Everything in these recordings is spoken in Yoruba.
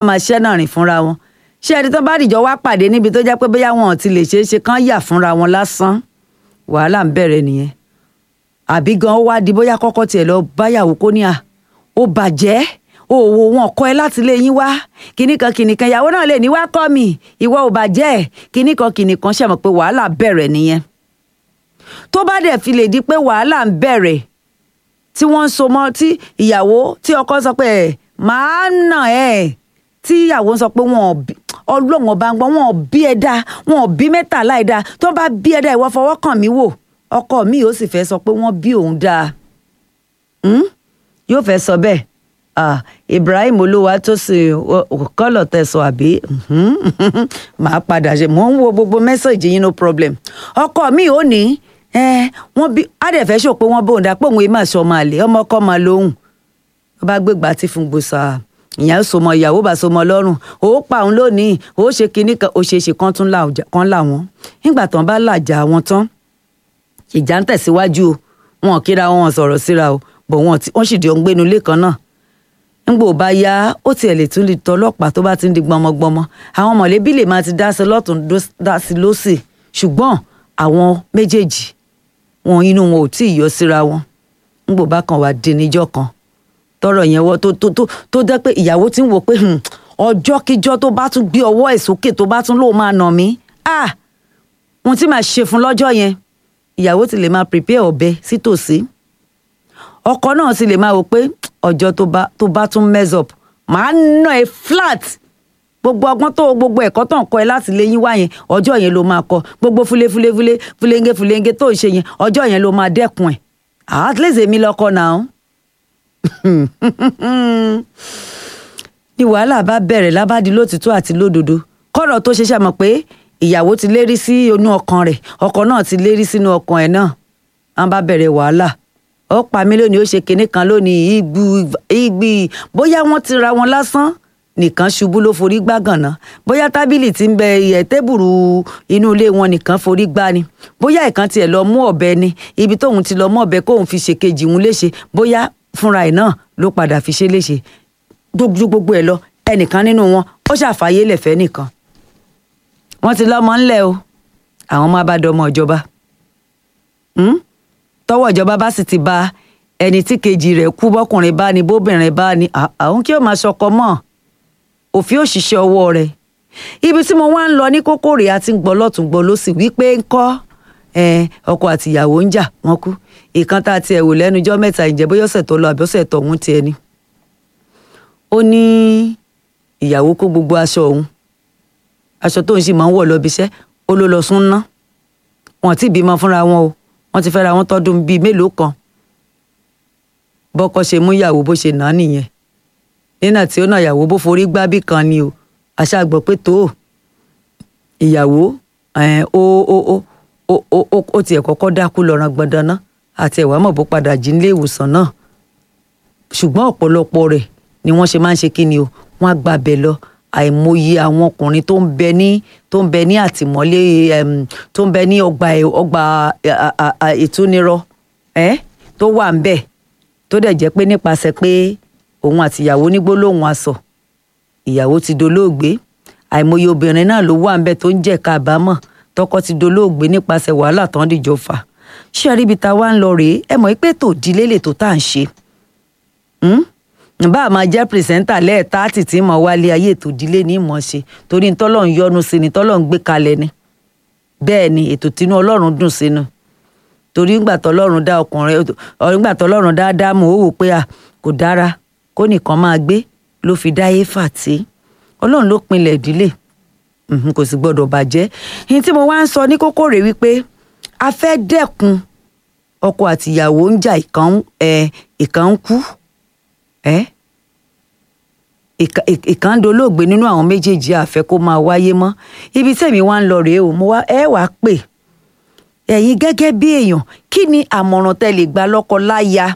máa ṣẹ́ náà rìn fúnra wọn ṣé ẹni tó bá dìjọ wá pàdé níbi tó jẹ́ pé bóyá wọn ò ti lè ṣeé ṣe kán yà fúnra wọn lásán wàhálà ń bẹ̀rẹ̀ nìyẹn àbí gan ó wá di bóyá kọ́kọ́ tiẹ̀ lọ báyàwó kó ní à ó bàjẹ́ òwò wọn kọ́ ẹ láti lé yín wá kinní kan kinní kan ìyàwó náà lè ní wá kọ́ mi ìwọ ò bàjẹ́ kinní kan kinní kan ṣe mọ̀ pé wàhálà bẹ̀rẹ̀ nìyẹn tó bá dẹ̀ fi lè di pé wàhálà ń bẹ̀rẹ̀ tí wọ́n ń so mọ́ tí ìyàwó tí ọkọ sọ pé ẹ̀ máa nà ẹ̀ tí ìyàwó sọ pé wọn ò bí ọlọ́run ọba ń gbọ́ wọn ò bí ẹ dáa wọn ò bí mẹ́tàlá ẹ dáa tó bá bí ẹ dáa ìwọ fọwọ́ kàn mí wò ọkọ mi yóò sì fẹ́ sọ pé wọ́n bí òun dáa Hmm? yóò fẹ́ sọ bẹ́ẹ̀ ah, Ibrahim olúwa tó sì kọ́lọ̀ tẹ̀sán àbí mhm, màá padà ṣe mò ń wo gbogbo mẹ́sàgì yín no problem ọkọ mi ò ní ẹ wọ́n bí adẹ̀fẹ́ ṣò pé wọ́n bóun dá pé òun èèmà ṣọ máa lè ọmọ ọkọ máa lóhùn ó bá gbégbá tí fún gbòòsà ìyẹn sọmọ ìyàwó bá sọmọ lọ́rùn ó pa òun lónìí ó ṣe kinní kan ó ṣe é ṣe kan tún là ọjà- kan là wọ́n nígbà tán bá làjà wọn tán ìjà ń tẹ̀síwájú o wọn ò kíra wọn sọ̀rọ̀ síra o bọ̀ wọn ti- wọ́n sì di ọ̀ngbẹ́nu ilé kan náà ńgbò bá yá ó tiẹ̀ lè tún lè tọ́ ọlọ́pàá tó bá ti ń di gbọmọgbọmọ àwọn mọ̀lẹ́bí lè máa ti dá sí lọ́tún dó- dá sí lọ́sì ṣùgbọ́n àwọn méjèèjì wọn inú wọn ò tí ì yọ síra wọn ńgbò bá kan wà dín níjọ́ kan tọrọ yẹn wọ tó tó tó tó jẹ́ pé ìyàwó ti ń wò pé hmm, ọjọ́ kíjọ́ tó bá tún gbé ọwọ́ ẹ̀ sókè tó bá tún lóun máa nà mí ah ohun tí màá ṣe fún lọ́jọ́ yẹn ìyàwó ti lè máa prepare ọ̀bẹ sítòsí ọkọ náà sì lè máa wò pé ọjọ́ tó bá tó bá tún mess up màá nà ẹ́ flat gbogbo ọgbọ́n tó gbogbo ẹ̀kọ́ tó ń kọ́ ẹ láti lé yín wá yẹn ọjọ́ yẹn ló máa kọ gbogbo fúlefúlefúle fúlenge fúlenge tó ń ṣe yẹn ọjọ́ yẹn ló máa dẹ́kun ẹ̀ at least èmi lọ́kọ náà ni wàhálà bá bẹ̀rẹ̀ lábàdí lótìtọ́ àti lódodo kọ́rọ̀ tó ṣe ṣàmọ̀ pé ìyàwó ti lérí sí inú ọkàn rẹ̀ ọkọ náà ti lérí sínú ọkàn ẹ̀ náà wọ́n bá bẹ̀rẹ̀ wàhálà ó pa mí lónìí ó ṣe kinní kan lónìí ìgbù ìgbì bóyá wọ́n ti ra wọn lásán nìkan ṣubú ló forí gbá gànà bóyá tábìlì tí ń bẹ ẹ tébùrù inú ilé wọn nìkan forí gbá ni bóyá ìkan tiẹ̀ lọ mú ọ̀bẹ ni ibi tóun ti lọ mú ọ̀bẹ kóun fi ṣèkejì òun léṣe bóyá fúnra ẹ̀ náà ló padà fi ṣe léṣe gbogbo gbogbo ẹ lọ ẹnìkan nínú wọn ó ṣàfàyè lẹfẹ nìkan wọn ti lọmọ ńlẹ o àwọn máa bá dọmọ ìjọba Hmm? tọ́wọ́ ìjọba bá sì ti ba ẹni tí kejì rẹ̀ kú bọ́kùnrin bá ní bóbìnrin bá ní à- àwọn kí ó máa ṣọkọ mọ́ òfin òṣìṣẹ́ ọwọ́ rẹ̀ ibi tí mo wá ń lọ ní kókó rèé àti ń gbọ́ lọ́tún gbọ́ ló sì wípé ń kọ́ ọkọ àti ìyàwó ń jà wọ́n kú ìkan tá a tiẹ̀ wò lẹ́nujọ́ mẹ́ta ìjẹ́ bóyá ọ̀sẹ̀ tó lọ àbí ọ̀sẹ̀ tó ọ̀hún tiẹ̀ ni ó ní ìyàwó kó gbogbo aṣọ òun aṣọ tóun sì máa ń wọ̀ lọ ibiṣẹ́ ó ló lọ sún ná wọn ti bímọ fúnra wọn o wọn ti fẹ́ra wọn tọdún bíi mélòó kan bọ́kọ ṣe mú ìyàwó bó ṣe nà á nìyẹn nínà tí ó nà ìyàwó bó forí gbá bí kan ni o àṣà gbọ́ pé tó ìyàwó ẹ̀, ó ó ó ó ó ó ó tiẹ̀ kọ́kọ́ dákú lọ́ràn gbọ̀ndàn náà àti ẹ̀wà mọ̀ bó padà jí nílé ìwòsàn náà ṣùgbọ́n ọ̀pọ̀lọpọ̀ rẹ̀ ni wọ́n ṣe máa ń ṣe kí ni o wọ́n á gbàbẹ̀ lọ àìmọye àwọn ọkùnrin tó ń bẹ ní tó ń bẹ ní àtìmọ́lé em, tó ń bẹ ní ọgbà ẹ̀- ọgbà à- à- à- ìtúnirọ ẹ́ tó wà ń bẹ̀ tó dẹ̀ jẹ́ pé nípasẹ̀ pé òun àtìyàwó ní gbólóhùn asọ̀ ìyàwó ti dolóògbé àìmọye obìnrin náà ló wà ń bẹ̀ tó ń jẹ́ kábàámọ̀ tọkọ ti dolóògbé nípasẹ̀ wàhálà tán dìjọ fà ṣé àríbi tá a wá ń lọ rèé ẹ mọ̀ pé tòdílé lè tó tá à ń ṣe bá a máa jẹ́ pìrìsẹ́ńtà lẹ́ẹ̀táàtì tí mo wálé ayé ètò ìdílé ní ìmọ̀ ṣe torí tọ́lọ̀ ń yọ́nú sí ni tọ́lọ̀ ń gbé kalẹ̀ ni bẹ́ẹ̀ ni ètò tínú ọlọ́run dùn sínú torí ńgbà tọ́lọ́run dá ọkùnrin ńgbà tọ́lọ́run dá ádámù ó wò pé à kò dára kó nìkan máa gbé ló fi dá éfà tí ọlọ́run ló pinlẹ̀ ìdílé Mhm, kò sì gbọ́dọ̀ bàjẹ́ ní tí mo wá ń sọ ní kókó rèé wípé a fẹ́ dẹ́kun ọkọ àtìyàwó ń jà ìkan ẹ̀ ìkan ń kú ẹ́ ìka- ìk- ìkan ń dolóògbé nínú àwọn méjèèjì àfẹ́ kó máa wáyé mọ́ ibi tẹ̀mí wá ń lọ rèé o mo wá ẹ wàá pè ẹ̀yin gẹ́gẹ́ bí èèyàn kí ni àmọ̀ràn tẹ́ lè gba lọ́kọ láya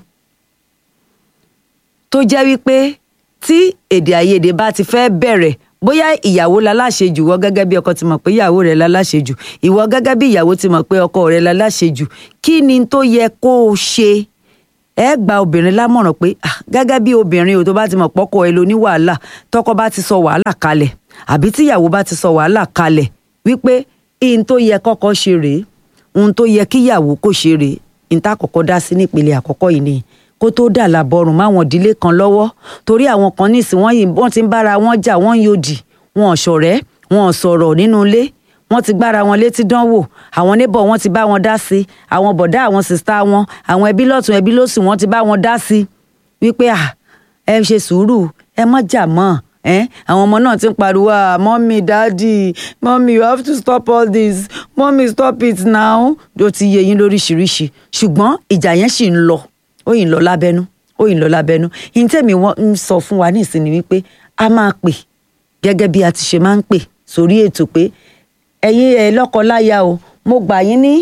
tó jẹ́ wípé tí èdè àìyedè bá ti fẹ́ bẹ̀rẹ̀ bóyá ìyàwó laláṣejù wọ gẹ́gẹ́ bí ọkọ ti mọ̀ pé ìyàwó rẹ̀ laláṣejù ìwọ gẹ́gẹ́ bí ìyàwó ti mọ̀ pé ọkọ rẹ̀ laláṣejù kí ni tó yẹ kó o ṣe ẹ gba obìnrin lámọ̀ràn pé ah, gẹ́gẹ́ bí obìnrin ò tó bá ti mọ̀ pọ́kọ ẹ ló ní wàhálà tọkọ bá ti sọ wàhálà kalẹ̀ àbí tíyàwó bá ti sọ wàhálà kalẹ̀ wípé ihun tó yẹ kọ́kọ́ ṣe rèé ohun tó yẹ kíyàwó kò ṣe rèé ihun tá àkọ́kọ́ dá sí nípele àkọ́kọ́ yìí ni kó tó dà lábọrùn máwọn ìdílé kan lọ́wọ́ torí àwọn kan nísìn wọ́n yìí wọ́n ti ń bára wọn jà wọ́n ń yòdì wọn ò ṣọ̀rẹ́ wọn ò sọ̀rọ̀ nínú ilé wọ́n ti gbára wọn létí dánwò àwọn neighbor wọn ti bá wọn dá sí àwọn bọ̀dá àwọn sista wọn àwọn ẹbí lọ́tún ẹbí lósì wọ́n ti bá wọn dá sí wípé à ẹ ṣe sùúrù ẹ má jà mọ́ ẹ àwọn ọmọ náà ti ń pariwo ah mọ́mí dáàdì mọ́mí you have to stop all this mọ́mí stop it now ó ti yé yín lóríṣiríṣi ṣùgbọ́n ìjà yẹn sì ń lọ ó yìí ń lọ lábẹ́nú ó yìí ń lọ lábẹ́nú yìí tèmi wọ́n ń sọ fún wa ní ìsinmi wípé a máa pè gẹ́gẹ́ bí a ti ṣe máa ń pè sórí ètò pé ẹ̀yin ẹ̀ lọ́kọ-láya o mo gbà yín ní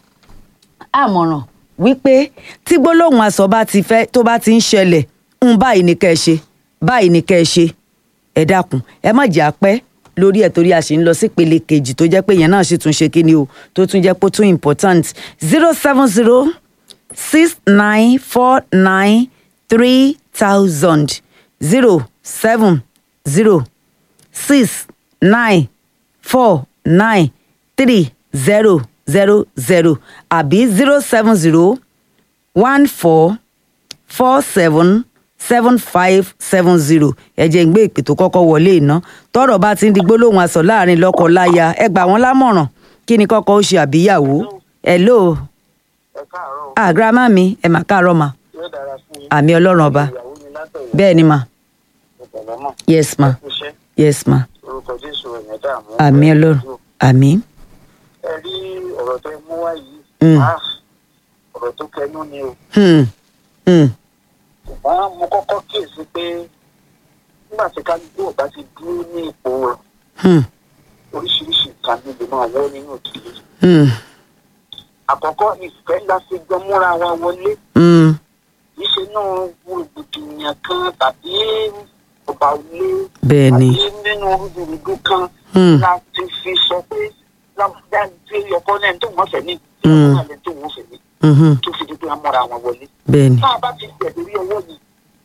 àmọ̀ràn wípé tí gbólóhùn asọ̀ bá ti fẹ́ tó bá ti ń ṣẹlẹ̀ ń báyìí ní kẹ́ ẹ ṣe báyìí ní kẹ́ ẹ ṣe ẹ dákun ẹ má jà pẹ́ lórí ẹ̀ torí a sì ń lọ sí ìpele kejì tó jẹ́ pé yẹn náà sì tún ṣe kíni o tó tún jẹ́ pé ó tún important zero seven zero six nine four nine three thousand zero seven zero six nine four nine three zero zero zero àbí zero seven zero one four four seven seven five seven zero ẹ jẹ́ ń gbé ìpè tó kọ́kọ́ wọlé iná tọ́rọ̀ bá ti ń di gbólóhùn aṣọ láàrin lọ́kọ láya ẹ gbà wọ́n lámọ̀ràn kí ni kọ́kọ́ ó ṣe àbíyàwó hello ẹ káàárọ̀ ah grandma mi ẹ mà káàárọ̀ mà yóò dára fún yín. àmì ọlọ́run ọba ìyàwó mi látọ̀yọ́ bẹ́ẹ̀ ni mà ọ̀pọ̀lọ́ mọ̀ yes ma iṣẹ́ yes ma orúkọ jésù ẹ̀yìn dààmú. àmì ọlọ́run àmì ẹ rí ọ̀rọ̀ tẹ mú wá yìí Mm. ah, ọ̀rọ̀ tó kẹnu ni o hmm hmm ṣùgbọ́n mo kọ́kọ́ kíyèsí pé nígbà tí kálukú ọ̀gá ti dúró ní ipò rẹ̀ hmm oríṣiríṣi nǹkan níbi máa wọ́ nínú ìdílé. hmm àkọ́kọ́ ìfẹ́ la fi gbọ́ múra wa wọlé hmm kì í ṣe náà rògbòdìyàn kan tàbí ọba ilé bẹ́ẹ̀ ni tàbí nínú rúdurùdu kan hmm láti fi sọ pé lábúdá tí ọkọ náà tó wọ́n fẹ́ ní Mm. ọkọ náà tó wọ́n fẹ́ ní mhm tó fi di pé wọ́n múra wọn wọlé. bẹ́ẹ̀ ni tá a bá ti gbẹ̀dú rí ọwọ́ yìí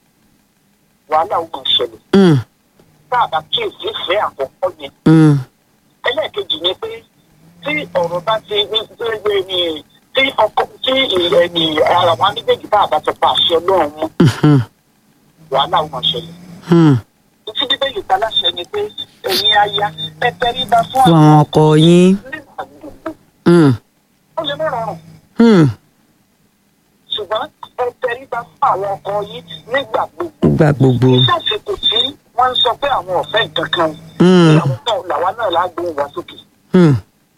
wàhálà ó máa ṣẹlẹ̀ hmm tá a bá kíyèsí ìfẹ́ àkọ́kọ́ yẹn hmm ẹlẹ́ẹ̀kejì ni pé tí ọ̀rọ̀ bá ti ní gbégbé ni tí ọkọ tí ìyẹn ni ara wa méjèèjì tá a bá ti pa àṣẹ ọlọ́run mú hmm wàhálà ó máa ṣẹlẹ̀. hmm títí bíbélì ta láṣẹ ni pé ẹ̀yin aya ẹ tẹríba fún fún àwọn ọkọ yín nígbà gbogbo hmm ó lè má rọrùn hmm ṣùgbọ́n ẹ tẹríba fún àwọn ọkọ yín nígbà gbogbo. gbà gbogbo ìṣàṣekò tí wọ́n ń sọ pé àwọn ọ̀fẹ́ nǹkan kan hmm ìyàwó náà làwa náà lágbóhùn wá sókè. hmm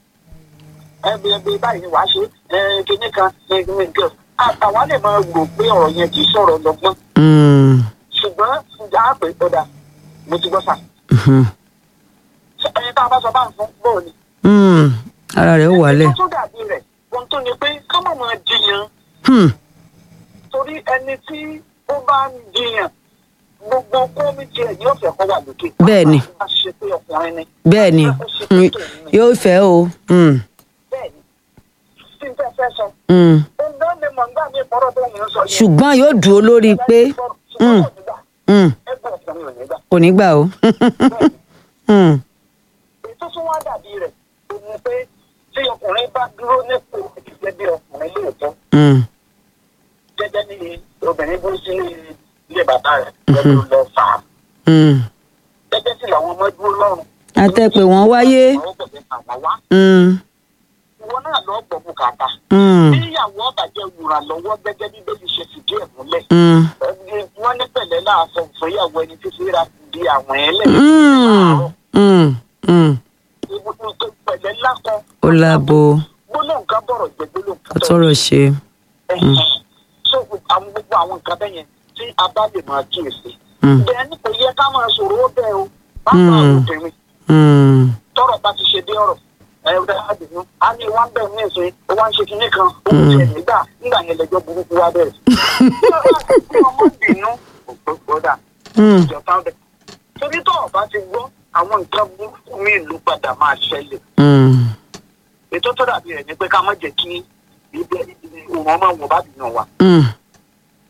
ẹbí ẹbí báyìí ni wàá ṣe ẹ kíní kan ẹ kíní kan àwa lè máa gbọ́ pé ọ̀rọ̀ yẹn kì í sọ̀rọ̀ lọ́gbọ́n hmm ṣùgbọ́n ìjà àpè ọ̀dà mo ti gbọ́ sà. hmm ẹni tá a bá sọ bá ń fún bóò ni. hmm ara rẹ̀ ó wálẹ̀ ohun tó dàbí rẹ̀ ohun tó ní pé ká má máa jiyàn hmm torí ẹni tí ó bá ń jiyàn gbogbo kọ́mítì ẹ̀ yóò fẹ́ kọ́ wà lókè. Bẹ́ẹ̀ ni. bá ṣe pé ọkùnrin ni. bẹ́ẹ̀ ni hmm, yóò fẹ́ o hmm bẹ́ẹ̀ ni tí n fẹ́ fẹ́ sọ. hmm ohun náà ni mọ̀ nígbà mi kọ́rọ̀ tó ń sọ yẹn. ṣùgbọ́n yóò dúró lórí pé hmm hmm ẹgbẹ́ ọkùnrin ò ní gbà. kò ní gbà o bẹ́ẹ̀ ni hmm èyí tó tún wá dàbí rẹ̀ ó ní pé tí ọkùnrin bá dúró nípò gẹ́gẹ́ bí ọkùnrin lóòótọ́ hmm gẹ́gẹ́ ní obìnrin bó sí ilé bàbá rẹ̀ lọ́dún lọ fà á hmm gẹ́gẹ́ sí làwọn ọmọ dúró lọ́rùn. àtẹ̀pẹ̀ wọ́n wáyé àwọn bẹ̀rẹ̀ àwọn wá hmm ìwọ náà lọ gbọ́ bùkátà. hmm bí ìyàwó ọ̀bàjẹ́ wùrà lọ́wọ́ gẹ́gẹ́ bí bẹ́ẹ̀ ṣe fìdí ẹ̀ múlẹ̀. hmm Ẹni wọ́n ní pẹ̀lẹ́ láàfọ̀ fún ìyàwó ẹni tí fi ra di àwọn ẹlẹ́. hmm hmm hmm Ibùdó tó pẹ̀lẹ́ lákọ. ó lábo Gbólóhùn kan bọ̀rọ̀ jẹ́ gbólóhùn kan ó tọrọ ṣe Ẹ̀hẹ̀n. So àwọn gbogbo àwọn nǹkan bẹ́ẹ̀ yẹn tí a bá lè máa kíyèsí. hmm Bẹ́ẹ̀ ni kò yẹ ká máa sọ̀rọ̀ ó bẹ́ẹ̀ o. Bá máa Mm. rò tèmi. hmm Tọ́rọ̀ bá ti ṣe dé ọ̀rọ̀. Ẹ ẹ dáa dùnú. A ní wá ń bẹ̀ ní ìsìn, ó wá ń ṣe kinní kan, ó ń tiẹ̀ nígbà nígbà yẹn lẹ́jọ́ burúkú wá bẹ̀rẹ̀. Bí ọmọ bínú, ògbógbódà, hmm ìjọba bẹ̀. Torí tó ọba ti gbọ́, àwọn nǹkan burúkú mi ìlú padà máa ṣẹlẹ̀. hmm Ètò tó dàbí rẹ̀ ni pé ká má jẹ́ kí ibẹ̀ òun ọmọ wọn bá dùn wá. hmm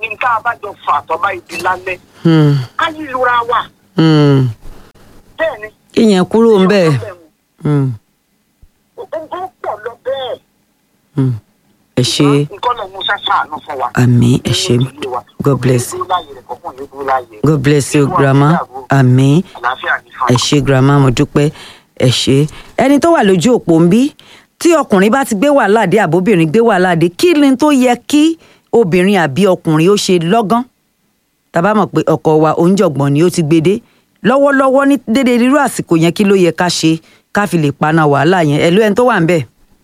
nǹkan abájọ fà àtọ́bá ibi lálẹ́ Hmm. ká yí lura wa Hmm. bẹ́ẹ̀ ni. ìyẹn kúrò ń bẹ́ẹ̀. Hmm. Ogun pọ̀ lọ bẹ́ẹ̀. Hmm. ẹ ṣe Nǹkan lọ mú ṣáṣáàánú fún wa. àmì ẹ ṣe God bless you. God God bless you grandma àmì Àlàáfíà ní fún ẹ ṣe grandma mo dúpẹ́ ẹ ṣe ẹni tó wà lójú òpó ń bí tí ọkùnrin bá ti gbé wàhálà dé àbóbìnrin gbé wàhálà dé kí ni tó yẹ kí obìnrin àbí ọkùnrin ó ṣe lọ́gán tàbá mọ̀ pé ọkọ wa oúnjọ̀gbọ̀n ni ó ti gbé dé lọ́wọ́lọ́wọ́ ní dédé irú àsìkò yẹn kí ló yẹ ká ṣe ká fi lè paná wàhálà yẹn ẹ̀lú ẹni tó wà ń bẹ̀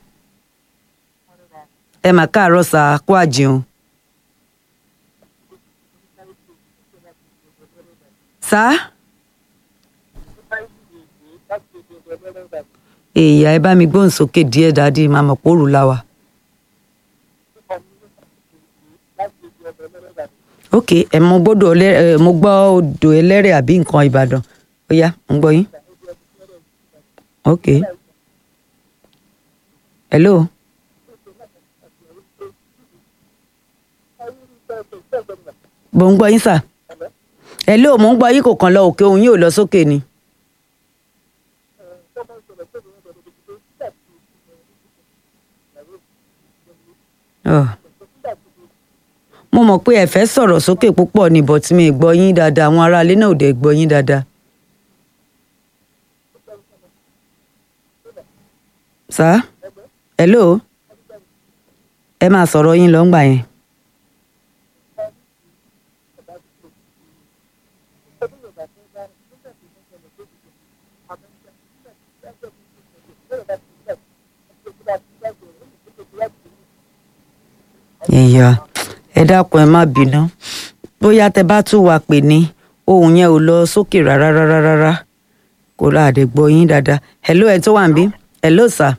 ẹ mà káàárọ̀ sà kó àjẹun. sá èèyàn ẹ bá mi gbóhùn sókè díẹ̀ dáadé máa mọ̀ pòrú láwa. ok ẹ mo gbọ́dọ̀ ọlẹ- ẹ, mo gbọ́ odò ẹlẹ́rẹ̀ àbí nǹkan ìbàdàn ó yá mo gbọ́ yín. ok hello mo ń gbọ́ yín sà hello mo ń gbọ́ yín kò kàn lọ òkè òun yóò lọ sókè ni. Oh. mo mọ̀ pé ẹ fẹ́ sọ̀rọ̀ sókè púpọ̀ ni but mi ì gbọ́ yín dáadáa àwọn aráalé náà ò dẹ̀ gbọ́ yín dáadáa. sá hello ẹ máa sọ̀rọ̀ yín lọ ńgbà yẹn. ìyá ẹ dákun ẹ má bínú bóyá tẹ bá tún wá pè ní ohun yẹn ò lọ sókè rárá rárá rárá kò láàdé gbọ́ yín dáadáa hello ẹ tó wà ń bí hello sà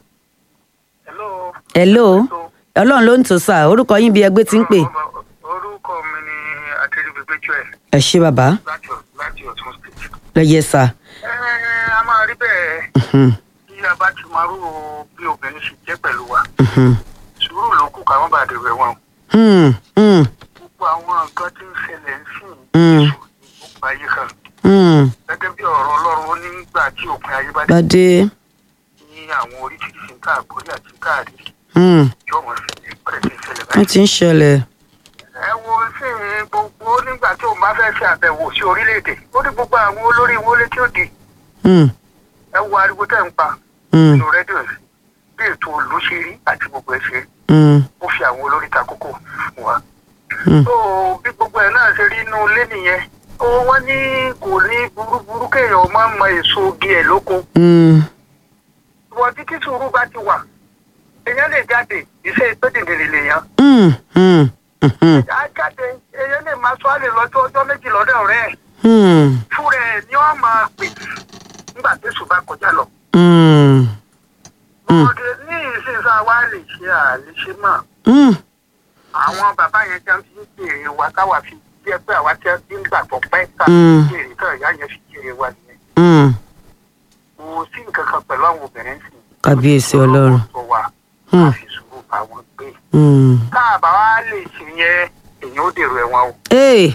Hello. hello ọlọ́run ló ń tò sà orúkọ yín bí ẹgbẹ́ ti ń pè Orúkọ mi ni Adéríbigbé Joel ẹ ṣé bàbá láti láti Ọ̀tún State. lẹ́yẹ sà Ẹ a máa rí bẹ́ẹ̀ Mhm, bí a bá ti máa rú bí obìnrin ṣe jẹ́ pẹ̀lú wa. mhm. Sùúrù ló kù káwọn bá dèrò ẹ̀wọ̀n. Hmm, hmm, Gbogbo àwọn nǹkan tí ń ṣẹlẹ̀ ń sìn Mm. Jésù ní gbogbo ayé kan. hmm. Gẹ́gẹ́ bí ọ̀rọ̀ Ọlọ́run ó ní nígbà tí òpin ayé bá dé bàdé ní àwọn oríṣiríṣi nǹkan àgbórí àti káàdì hmm, yóò wọ́n ṣẹlẹ̀ pẹ̀lẹ́ tí ń ṣẹlẹ̀ wọ́n báyìí. ti ń ṣẹlẹ̀ ẹ wo sí gbogbo nígbà tí òun bá fẹ́ ṣe àbẹ̀wò sí orílẹ̀-èdè ó ní gbogbo àwọn olórí wọlé tí ó di Hmm, ẹ wo ariwo tẹ̀ ń pa hmm, nínú rédíò yìí bí ètò òlú ṣe rí àti gbogbo ẹ ṣe rí hmm, ó fi àwọn olórí ta kókó fún wa. hmm. tó bí gbogbo ẹ náà ṣe rí inú ilé nìyẹn ó wọ́n ní kò ní burúburú kéèyàn máa mọ èso ogi ẹ̀ lóko Hmm, wọ́n tí kí sùúrù bá ti wà èèyàn lè jáde iṣẹ́ ìpèdèdèrè lèèyàn hmm, hmm, hmm, á jáde èèyàn lè máa sọ àlè lọ́jọ́ ọjọ́ méjì lọ́dọ̀ ọ̀rẹ́ ẹ̀ hmm, fúnra ẹ̀ ni wọ́n máa pè nígbà tí èso bá kọjá lọ. hmm, Mm. Òde ní ìsinsá wa lè ṣe àlèṣe mọ́. hmm. Àwọn bàbá yẹn jẹ́ fi ń béèrè wa káwa fi jẹ́ pé àwa tí a ti ń gbàgbọ́ pẹ́ ká Mm. béèrè kan ìyá yẹn fi béèrè wa nìyẹn. Hmm. Kò sí nǹkan kan pẹ̀lú àwọn obìnrin sì. kábíyèsí ọlọ́run Sọ wa Mm. ká fi sùúrù bá wọn gbé. Hmm. Káàbà wa lè ṣe yẹn èèyàn ó dèrò ẹ̀wọ̀n o. Hey.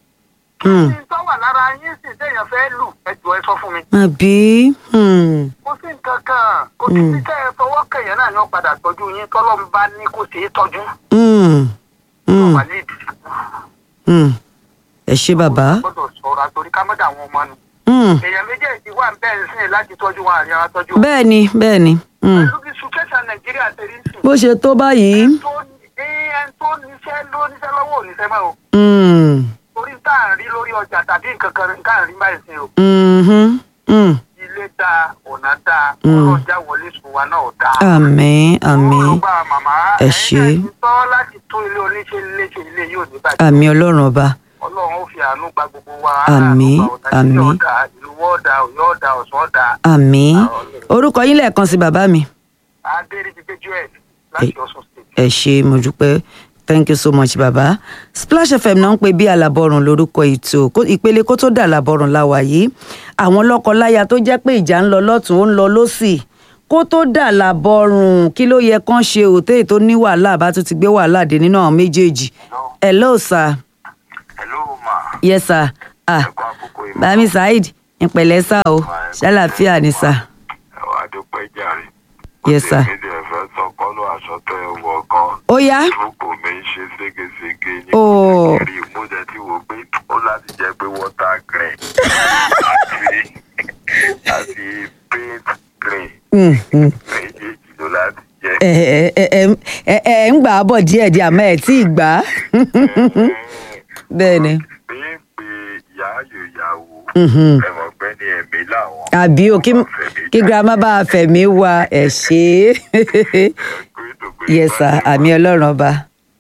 Hmm. Kí ni tó wà lára yín sì téèyàn fẹ́ lù ẹjọ́ ẹ sọ fún mi. àbí Hmm. Kò sí nǹkan kan. Kò sí Mm. ní kẹ́ ẹ fọwọ́ kẹ̀yẹ́ náà ni wọ́n padà tọ́jú yín tọ́lọ́mù bá ní kó ṣe é tọ́jú. Hmm. Hmm. Wà ní ìdìbò. Hmm. ẹ ṣé bàbá gbọ́dọ̀ sọ̀rọ̀ àtòrí ká mọ́dà àwọn ọmọ nù. Hmm. èèyàn méjèèjì wà bẹ́ẹ̀ sí láti tọ́jú wọn àríyá wa tọ́jú. bẹ́ẹ̀ ni bẹ́ẹ̀ ni Hmm. pẹ̀lú bí sùkẹ́sà nàìjíríà ṣe rí sí. bó ṣe tó báyìí ẹni tó ní- ẹni tó níṣẹ́ ló níṣẹ́ lọ́wọ́ ò níṣẹ́ mọ́ o. Hmm. torí tá à ń rí lórí ọjà tàbí nǹkan kan nǹkan à ń rí báyìí sí o. Mhm. Hmm. ilé dáa ọ̀nà dáa Mm. ọlọ́jà wọlé sùn wa náà dáa. àmín àmín olùgbà màmá Ẹ ẹ̀yin ṣé. náà ti tọ́ láti tún ilé oníṣẹ́ léṣe ilé yóò ní bàjẹ́. àmín ọlọ́run ọba ọlọ́run ó fi àánú gba gbogbo wa. Àmín, àánú gba ọ̀tá àmín. ìlú ọ̀dà ìlú ọ̀dà ọ̀yọ́ ọ̀dà ọ̀sán ọ̀dà. àmín orúkọ yín lẹ́ẹ̀kan sí bàbá mi adéríbigbé joel láti ọ̀ṣun state. ẹ ṣé mo dúpẹ́ thank you so much bàbá splash fm náà ń pè bí alábọ̀rùn lórúkọ ètò Kó- ìpele kó tó dà alábọ̀rùn la wà yìí àwọn lọ́kọ-láya tó jẹ́ pé ìjà ń lọ lọ́tún ó ń lọ lọ́sì kó tó dà lábọ̀rùn kí ló yẹ kán ṣe òtẹ́ẹ̀ tó ní wàhálà bá tún ti gbé wàhálà dé nínú àwọn méjèèjì hello sir yes sir ah ẹ̀kọ́ àkókò ìmọ̀ bami saheed ìpẹ̀lẹ́ sá o ṣàlàfíà ni sá ẹ̀wà dúpẹ́ jàre. Yes, sir. èmi dẹ̀ fẹ́ sọ kọ́lọ́ aṣọ tó ẹ wọ̀ gan. ó yá Túbọ̀ mi ń ṣe ségesège ní Oh. kiri mo dẹ̀ ti wò pé ó láti jẹ́ pé water green àti àti paint green Mm, mm. méjèèjì ló láti jẹ́. ẹ ẹ ẹ ẹ ẹ ẹ ń gbà á bọ̀ díẹ̀ díẹ̀ àmọ́ ẹ̀ tí ì gbà á bẹ́ẹ̀ ni Bí ń pe ìyá ayò ìyàwó Mhm. ẹ̀wọ̀n pẹ́ ní ẹ̀mí làwọn. àbí o kí kí girama bá a fẹ̀mí wa ẹ̀ ṣe é yes sir àmì ọlọ́run ọba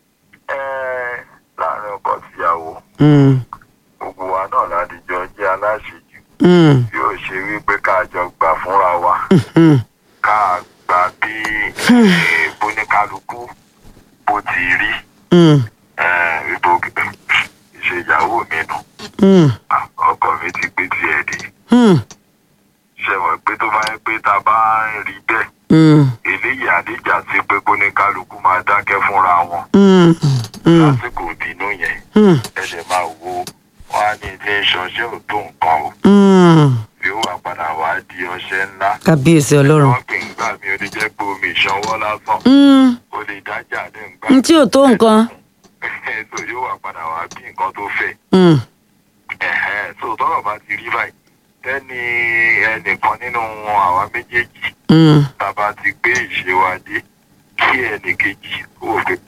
láàrin ọkọ síyàwó Mm, gbogbo wa náà ládìjọ jẹ́ aláṣejù mm, yóò ṣe wípé ká jọ gbà fúnra wa mm. ká gbà bí eh, bóníkálukú bó ti rí Mm, eh, wípé ìṣèyàwó mi nù mm, Ah, ọkọ mi ti gbé tiẹ̀ dé mm, ṣe mọ̀ pé tó bá yẹ pé tá a bá ń rí bẹ́ẹ̀ mm, eléyìí àdéjà sí pé bóníkálukú máa dákẹ́ fúnra wọn mm, mm, lásìkò ìbínú yẹn mm, ẹsẹ̀ máa wo wọn á ní ilé ìṣọṣẹ́ ò tó nǹkan o mm. bí ó wà padà wá di ọṣẹ ńlá kábíyèsí ọlọ́run wọn kì í gbà mí ó lè jẹ́ pé omi ìṣanwọ́ lásán Mm, ó lè dájà ní nǹkan n tí ò tó nǹkan so yóò wà padà wá bí nǹkan tó fẹ́ Mm, Ẹ̀hẹ́n, so tọ́rọ̀ bá ti rí báyìí tẹ́ni ẹnìkan nínú àwa méjèèjì mm, bàbá ti gbé ìṣe wa dé kí ẹnì kejì ó fẹ́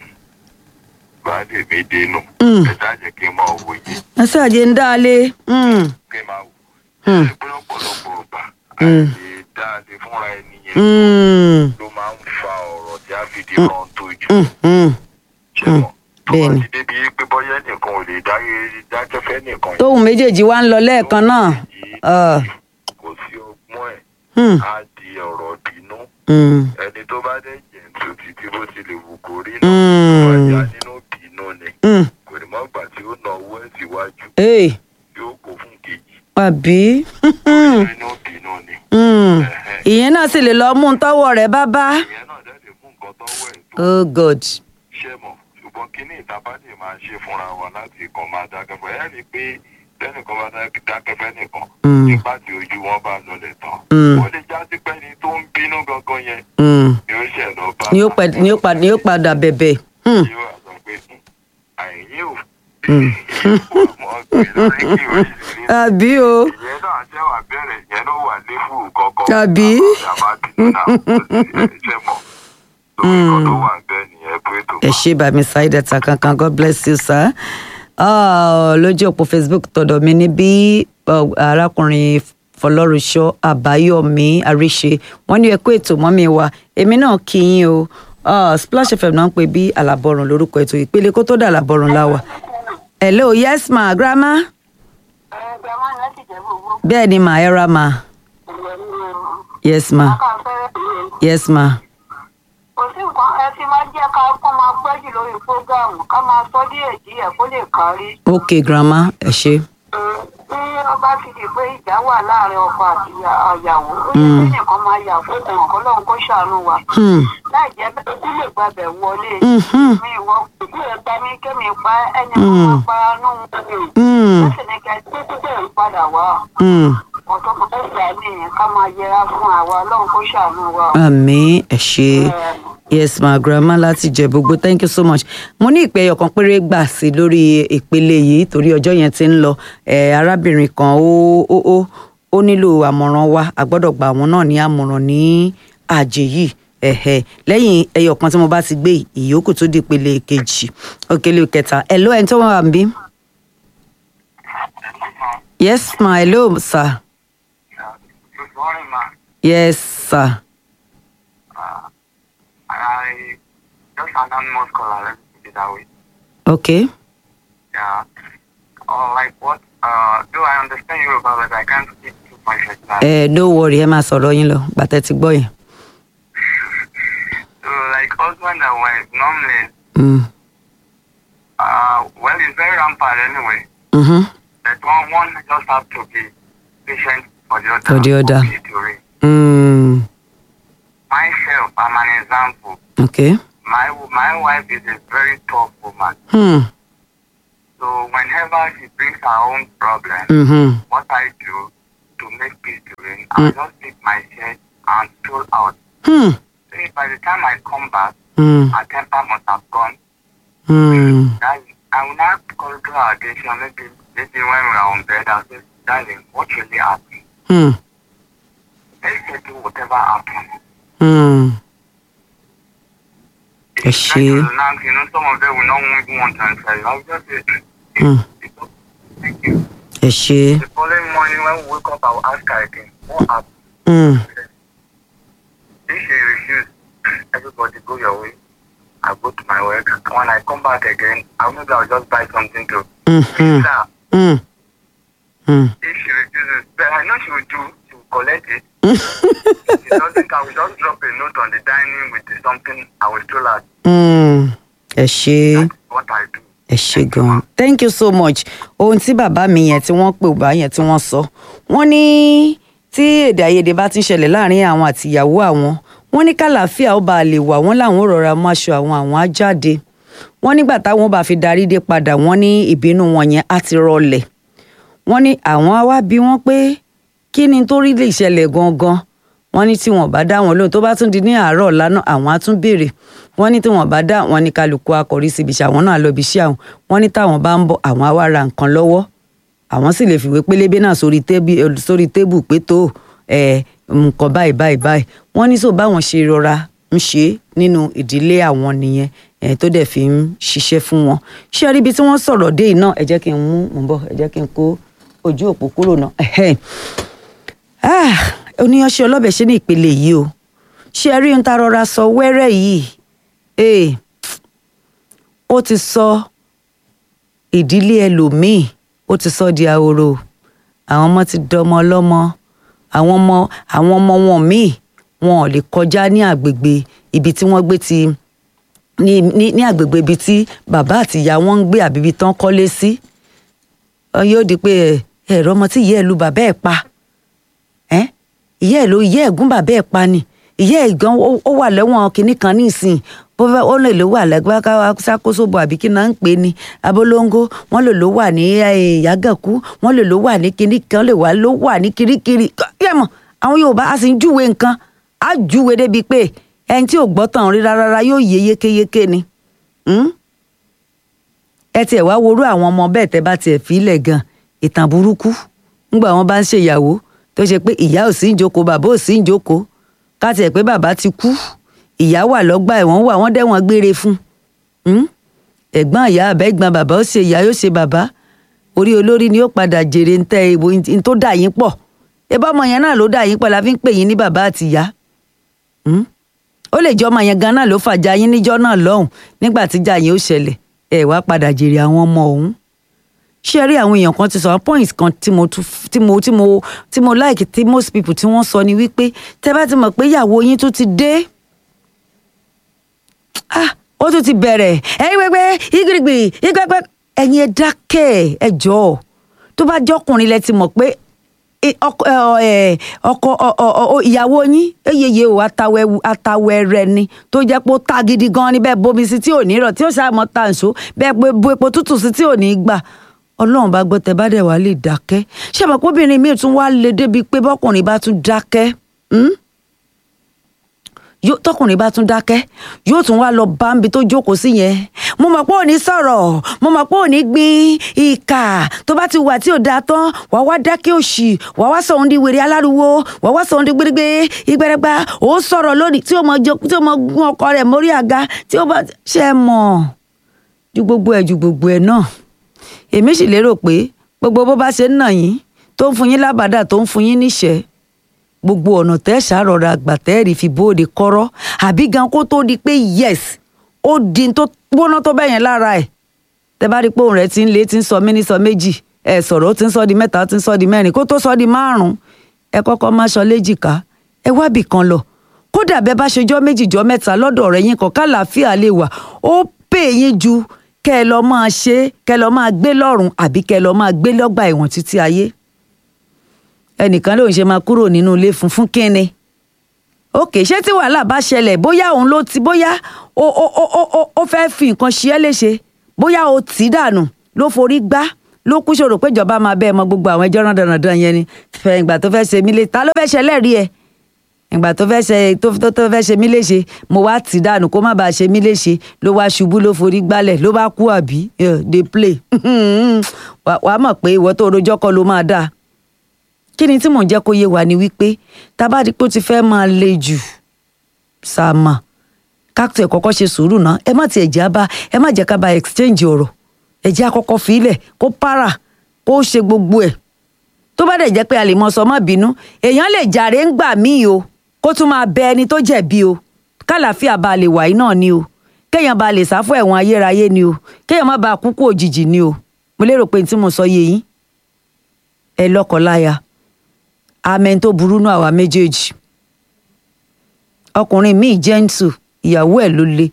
baálé mi dénú Mm. ẹ dájẹ́ kí n máa wòye ẹ ṣáàjẹ ń dáalé Mm, kí n máa wò Mm. ẹ pé ọ̀pọ̀lọpọ̀ ọgbà Mm. àìlè dáadé fúnra ẹni yẹn mm, ló máa ń fa ọ̀rọ̀ tí a fi di rán tójú mm, mm. ṣe mọ̀ tó bá bẹ́ẹ̀ni. ti débi pé bọ́yá nìkan ò lè dáyé dájọ́ fẹ́ nìkan tóun méjèèjì wá ń lọ lẹ́ẹ̀kan náà Ah, kò sí ọgbọ́n ẹ̀ mm, á di ọ̀rọ̀ bínú mm, ẹni tó bá dẹ̀ jẹ̀ǹtù títí bó ti lè wù kó rí Mm. náà wájà nínú bínú ni mm. kò ní mọ́ gbà tí ó na owó ẹ̀ síwájú Hey, yóò kó fún kejì àbí nínú bínú ni Mm. ìyẹn náà sì lè lọ mú un tọ́wọ́ rẹ̀ bá bá ìyẹn náà dẹ̀ lè mú nǹkan tọ́wọ́ ẹ̀ tó oh god ṣe mọ̀ ṣùgbọ́n kínní ìtaba lè máa ṣe fúnra wa láti kàn máa dákẹ́ fún ẹ̀ ní pé tẹ́nìkan bá dá- dákẹ́ fẹ́ nìkan Mm. nígbà tí ojú wọn bá lọlẹ̀ tán Mm. ó lè já sí pé ẹni tó ń bínú gangan yẹn Mm. ni ó ṣẹ̀ lọ bá ni ó pa- ni ó pa- ni ó padà bẹ̀bẹ̀ Mm. yóò wá sọ pé "Hmm, àìyí ò àmọ́ gbé lórí kí o sì rí àbí o ìyẹn náà ṣe wà bẹ̀rẹ̀ ìyẹn ló wà ní fún kọ̀ọ̀kan Àbí? àbá bínú náà ṣe mọ̀ lórí kan tó wà bẹ́ẹ̀ nìyẹn pé tó ẹ ṣé bàmí ṣáìdẹ̀tà kankan god bless you sir Ah, lójú òpó facebook tọ̀dọ̀ mi ní bí uh, arákùnrin fọlọ́runṣọ́ àbáyọ̀mí àríṣe wọ́n ní ẹ kú ètò mọ́mí wa èmi náà kí yín o Ah, splash fm náà ń pè bí àlàbọ̀rùn lórúkọ ètò ìpele kó tó dà àlàbọ̀rùn láwà hello yes ma grandma ẹgbẹ́ wọn láti jẹ́ gbogbo bẹ́ẹ̀ ni ma ẹ ra ma ìwé ní yes ma ká fẹ́rẹ́ ìwé. yes ma kò sí nǹkan ẹ ti máa jẹ́ ká kó máa gbẹ́jù lórí fúrógáàmù ká máa sọ díẹ̀ díẹ̀ kó lè kárí. ok grandma ẹ ṣé bí ọba ti di pé ìjà wà láàrin ọkọ àti àyàwó ó yẹ kí nìkan máa yà fún ẹ̀wọ̀n kọ́ lóun kó ṣàánú wa. Hmm. láì jẹ́ bẹ́ẹ̀ tí lè gbàbẹ̀ wọlé. Mhm. mi ìwọ kò ẹ gba mi kémi pa ẹni kan máa pa nù mí. Hmm. ó sì ní kẹ́ tó tó bẹ̀rẹ̀ padà wá. Hmm. ọ̀tọ́ kan fẹ́ gbà mí ká máa yẹra fún àwa lóun kó ṣàánú wa. àmì ẹ ṣé. yes ma grandma láti jẹ gbogbo thank you so much mo ní ìpè ẹyọ kan péré gbà sí lórí ìpele yìí torí ọjọ́ yẹn ti ń lọ ẹ arábìnrin kan ó ó ó ó nílò àmọ̀ràn wa a gbọ́dọ̀ gba àwọn náà ní àmọ̀ràn ní àjè yìí ẹ̀hẹ̀ lẹ́yìn ẹyọ kan tí mo bá ti gbé yìí, ìyókù tó di ìpele kejì òkèlè kẹta hello ẹni tó wà ń bí. yes ma hello sir Good morning, ma. yes sir I just anonymous caller. Let's put it that way. okay Yeah. Or like what? Uh, do I understand you about it? I can't speak too much like that. ẹ no worry ẹ máa sọ̀rọ̀ yín lọ gbàtẹ́ ti gbọ́ yẹn. So like husband and wife normally, Mm. uh, well, it's very rampant anyway. Mm-hmm. That one one just have to be patient for the other. For the other. okay to read. Mm. Myself, I'm an example. Okay. My my wife is a very tough woman. Hmm. So whenever she brings her own problem, Mhm. what I do to make peace to reign, I just take my shirt and stroll out. Hmm. So by the time I come back, Hmm. her temper must have gone. Hmm. Darling, I will not call to her attention. Maybe, maybe when we are on bed, I'll say, darling, what really happened? Hmm. Let's settle whatever happened. Hmm. If Ẹ you try ṣé. to relax, you know, some of them will not even want to answer you. I'll just say, Hmm. "It's okay. thank you. ẹ ṣe. The following morning when we wake up, I will ask her again, what happened? Hmm. If she refuse, everybody go your way. I go to my work. When I come back again, I'll maybe I'll just buy something to Hmm. feed her. Hmm. Hmm. If she refuses, but I know she will do. She will collect it. if she doesn't, I will just drop a note on the dining with the something. I will stroll out. Hmm. ẹ ṣe. That's what I do. ẹ ṣe gan thank you so much ohun tí bàbá mi yẹn tí wọ́n pè bá yẹn tí wọ́n sọ wọ́n ní tí èdè àìyedè bá ti ń ṣẹlẹ̀ láàrin àwọn àtìyàwó àwọn wọ́n ní kàlàáfíà ó bá lè wà wọ́n làwọn ò rọra mú aṣọ àwọn àwọn á jáde wọ́n nígbà táwọn bá fi darí dé padà wọ́n ní ìbínú wọn yẹn á ti rọlẹ̀ wọ́n ní àwọn á wá bí wọ́n pé kí ni tó rí lè ṣẹlẹ̀ gangan wọ́n ní tí wọ́n bá dá wọn lóhùn tó bá tún di ní àárọ̀ ọ̀la náà àwọn á tún béèrè wọ́n ní tí wọ́n bá dá wọn ní kálukú akọ̀rí síbi iṣẹ́ àwọn náà lọ ibi iṣẹ́ àwọn wọ́n ní táwọn bá ń bọ̀ àwọn á wá ra nǹkan lọ́wọ́ àwọn sì lè fìwé pélébé náà sórí tébù sórí tébù pé tó ẹ nǹkan báyìí báyìí báyìí wọ́n ní sọ báwọn ṣe rọra ń ṣe nínú ìdílé àwọn nìyẹn ẹ tó dẹ̀ fi ń ṣiṣẹ́ fún wọn ṣé ẹ rí ibi tí wọ́n sọ̀rọ̀ dé yìí náà ẹ jẹ́ kí n mú mò ń bọ̀ ẹ jẹ́ kí n kó ojú òpó kúrò náà ẹ̀hẹ́n. Ah, oníyanṣẹ́ ọlọ́bẹ̀ ṣe ní ìpele yìí o ṣé ẹ rí ohun tá a rọra sọ wẹ́rẹ́ yìí ee ó ti sọ ìdílé ẹlòmíì ó ti sọ di ahoro àwọn ọmọ ti dọmọ ọlọ́mọ àwọn ọmọ àwọn ọmọ wọn míì wọn ò lè kọjá ní àgbègbè ibi tí wọ́n gbé ti ní ní ní àgbègbè ibi tí bàbá àti ìyá wọn ń gbé àbí ibi tán kọ́lé sí Ọ yóò di pé ẹ ẹ̀rọ ọmọ tí ìyá ẹ̀ lu bàbá ẹ̀ pa ẹ́ ìyá ẹ̀ ló ìyá ẹ̀ gún bàbá ẹ̀ pa ni ìyá ẹ̀ gan ó ó wà lẹ́wọ̀n kinní kan nísìn bó fẹ́ ó lè ló wà lẹ́gbẹ́ ṣàkóso àbí kí náà ń pè ní abolongo wọ́n lè ló wà ní eh, yàgànkú wọ́n lè ló wà ní kinní kan lè wà ló wà ní kirikiri yẹ́mọ̀ àwọn Yorùbá a sì ń júwe nǹkan á júwe débi pé ẹni tí ò gbọ́ tàn rí rárá yóò yé yékéyéké ni. Hmm? ẹ tiẹ̀ wá worú àwọn ọmọ bẹ́ẹ̀ tẹ́ bá tiẹ̀ fílẹ̀ gan ìtàn burúkú ńgbà wọn bá ń ṣèyàwó tó ṣe pé ìyá ò sí ń jókòó bàbá ò sí ń jókòó ká tiẹ̀ pé bàbá ti kú ìyá wà lọ́gbà ẹ̀wọ̀n wà wọ́n dẹ́wọ̀n gbére fún un ẹ̀gbọ́n ìyá àbẹ́gbọ́n bàbá ó ṣe ìyá yóò ṣe bàbá orí olórí ni ó padà jèrè ń tẹ ìbò ń tó dà yín pọ̀ ebá ọmọ yẹn náà ló dà yín pọ̀ la fi ń pè yín ní bàbá àti ìyá Hmm? ó lè jẹ́ ọmọ yẹn gan náà ló fàjà yín níjọ́ náà lọ́hùn nígbà tíjà yẹn ó ṣẹlẹ̀ ẹ wá padà jèrè àwọn ọmọ ọ̀hún ṣé ẹ rí àwọn èèyàn kan ti sọ àwọn points kan tí mo tún tí mo tí mo tí mo like tí most people tí wọ́n sọ ni wípé tẹ́ bá ti mọ̀ pé ìyàwó yín tún ti dé ah ó tún ti bẹ̀rẹ̀ ẹ̀yin pẹpẹ igirigbi igbẹpẹ ẹ̀yin ẹ dákẹ́ ẹ jọ̀ọ́ tó bá jọkùnrin lẹ ti mọ̀ pé i- ọkọ ẹ, ọkọ ọ- ọ- ọ- ìyàwó yín eyeye o atawẹ atawẹrẹ ni tó jẹ́ pé ó ta gidi gan ni bẹ́ẹ̀ bomi sí tí ò ní rọ̀ tí ó ṣàmọ tàǹṣó bẹ́ẹ̀ pé bo epo tútù sí tí ò ní gbà Ọlọ́run bá gbọ́ tẹ́ bá dẹ̀ wá lè dákẹ́ ṣé àmọ́ kóbìnrin míì tún wá lè débi pé bọ́kùnrin bá tún dákẹ́ hmm? yóò tọkùnrin bá tún dákẹ́ yóò tún wá lọ bá ń bi tó jókòó sí yẹn mo mọ̀ pé ò ní sọ̀rọ̀ mo mọ̀ pé ò ní gbin ìkà tó bá ti wà tí ò dáa tán wàá wá dákẹ́ òṣì wàá wá sọ̀hún di wèrè aláriwo wàá wá sọ̀hún di gbérégbé ìgbẹ́rẹ́gbá ó sọ̀rọ̀ lónìí tí ó mọ jó tí ó mọ gún ọkọ rẹ̀ mórí àga tí ó bá ṣe é mọ̀ ju gbogbo ẹ̀ ju gbogbo ẹ̀ náà èmi sì lérò pé gbogbo bó bá ṣe ń nà yín tó ń fún yín lábàdà tó ń fún yín níṣẹ́ gbogbo ọ̀nà tẹ́ ṣàròrà àgbàtẹ́rì fi bóde kọ́rọ́ àbí gan kó tó di pé yes ó di n tó gbóná tó bẹ́yẹn lára ẹ̀ tẹ́ bá rí pé òun rẹ̀ ti ń lé ti ń sọ mí ní sọ méjì ẹ̀ sọ̀rọ̀ ó ti ń sọ di mẹ́ta ó ti ń sọ di mẹ́rin kó tó sọ di márùn-ún ẹ kọ́kọ́ má sọ léjìká ẹ wábì kan lọ kódà bẹ́ẹ̀ bá ṣe jọ́ méjì jọ́ mẹ́ta lọ́dọ̀ rẹ̀ yín kan kálàáfíà lè wà ó pè yín ju kẹ́ ẹ lọ máa ṣe kẹ́ ẹ lọ máa gbé lọ́rùn àbí kẹ́ ẹ lọ máa gbé lọ́gbà ẹ̀wọ̀n títí ayé ẹnìkan lòun ṣe máa kúrò nínú ilé fún fún kínni òkè ṣé tí wàhálà bá ṣẹlẹ̀ bóyá òun ló ti bóyá ó ó ó ó ó ó fẹ́ fi nǹkan ṣe é léṣe bóyá ó tì í dànù ló forí gbá ló kú ṣòro pé ìjọba máa bẹ́ẹ̀ mọ gbogbo àwọn ẹjọ́ dandan yẹn ni fẹ́ ìgbà tó fẹ́ ṣe mí lé ta ló fẹ́ ṣe ẹlẹ́rìí ẹ̀ ìgbà tó fẹ́ ṣe tó tó tó fẹ́ ṣe mí léṣe mo wá tì dànù kó má bàa ṣe mí léṣe ló wá ṣubú ló forí gbálẹ̀ ló bá kú àbí Eh, dey play Wà- wàá mọ̀ pé ìwọ tó rojọ́ kọ́ ló máa dáa kí ni tí mò ń jẹ́ kó yé wa ni wípé tá a bá di pé ó ti fẹ́ máa le jù sàmà káàtó ẹ̀ kọ́kọ́ ṣe sùúrù náà ẹ má tiẹ̀ já bá ẹ má jẹ́ ká bá exchange ọ̀rọ̀ ẹ jẹ́ àkọ́kọ́ fílẹ̀ kó para kó ṣe gbogbo ẹ̀ tó bá dẹ̀ jẹ́ pé a lè mọ sọ má bínú èèyàn lè jàre ń gbà míì o kó tún máa bẹ ẹni tó jẹ̀bi o kálàáfíà bá lè wà yìí náà ni o kéèyàn bá lè sáfù ẹ̀wọ̀n ayérayé ni o kéèyàn má bàa kúkú òjijì ni o mo lérò pé tí mo sọ yé yín ẹ lọ́kọláya amẹ́ni tó burú náà àwa méjèèjì ọkùnrin míì gentle ìyàwó ẹ̀ ló le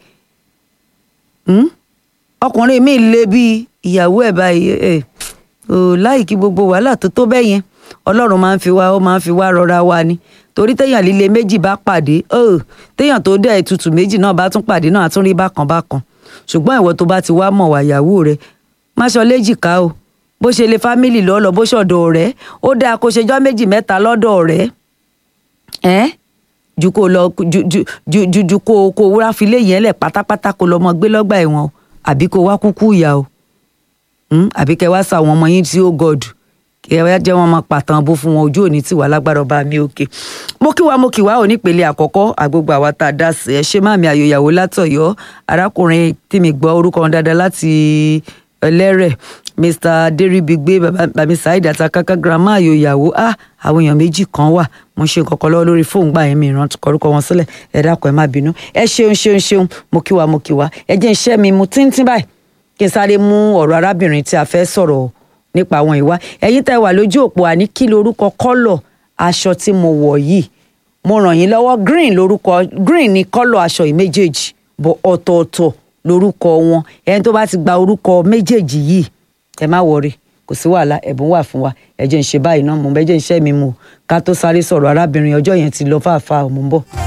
Hmm? ọkùnrin míì le bíi ìyàwó ẹ̀ báyìí ẹ̀ ò láìkí gbogbo wàhálà tó tó bẹ́ẹ̀ yẹn ọlọ́run máa ń fi wá ó máa ń fi wá rọra wa ni torí téèyàn líle méjì bá pàdé ọ̀ téèyàn tó dẹ̀ tutù méjì náà bá tún pàdé náà á tún rí bákan bákan ṣùgbọ́n ìwọ tó bá ti wá mọ̀ wá ìyàwó rẹ má sọ léjìká o bó ṣe lè fámìlì lọ́ọ́ lọ bó ṣọ̀dọ̀ ọ̀rẹ́ ó dáa kó ṣejọ́ méjì mẹ́ta lọ́dọ̀ ọ̀rẹ́ ẹ́ ju kó lọ ju ju ju ju ju kó kó wúrà filé yẹn lẹ̀ pátápátá kó lọ mọ gbé lọ́gbà ẹ̀wọ̀n o àbí kó wá kúkú ìyá o Hmm? àbí kẹ wá sa àwọn ọmọ yín tí ó gọdù kẹ wá jẹ́ wọn máa pàtàn bó fún wọn ojú òní tiwa lágbára ọba mi òkè mo kí wa mo kí wa ò nípele àkọ́kọ́ àgbogbo àwa tá a dá sí ẹ ṣé máàmì àyòyàwó látọ̀yọ́ arákùnrin tí mi gbọ́ orúkọ wọn dáadáa láti ẹlẹ́rẹ̀ mr deribigbe bàbá saheed àtàkàkà grandma àyòyàwó ah àwọn èèyàn méjì kan wà mo ṣe kọ̀kọ́ lọ́wọ́ lórí fóònù gbà yẹn mi ìrántí kọrúkọ wọn sílẹ̀ ẹ dákun ẹ má bínú ẹ ṣeun ṣeun ṣeun mo kí wa mo kí wa ẹ jẹ́ iṣẹ́ mi mu tíntín báyìí kí n sáré mú ọ̀rọ̀ arábìnrin tí a fẹ́ sọ̀rọ̀ nípa àwọn ìwà ẹ̀yin tẹ́ wà lójú òpó àní kí lorúkọ kọ́lọ̀ aṣọ tí mo wọ̀ yìí mo ràn yín lọ́wọ́ green lorúkọ green ni kọ́lọ̀ aṣọ yìí méjèèjì bọ̀ ọ̀tọ̀ọ̀tọ̀ lorúkọ wọn ẹni tó bá ti gba orúkọ méjèèjì yìí ẹ má wọrí kò sí wàhálà ẹ̀bùn wà fún wa ẹ jẹ́ ń ṣe báyìí náà mo bẹ́ jẹ́ ń ṣẹ́ mi mu ká tó sáré sọ̀rọ̀ arábìnrin ọjọ́ yẹn ti lọ fàáfàá mo ń bọ̀.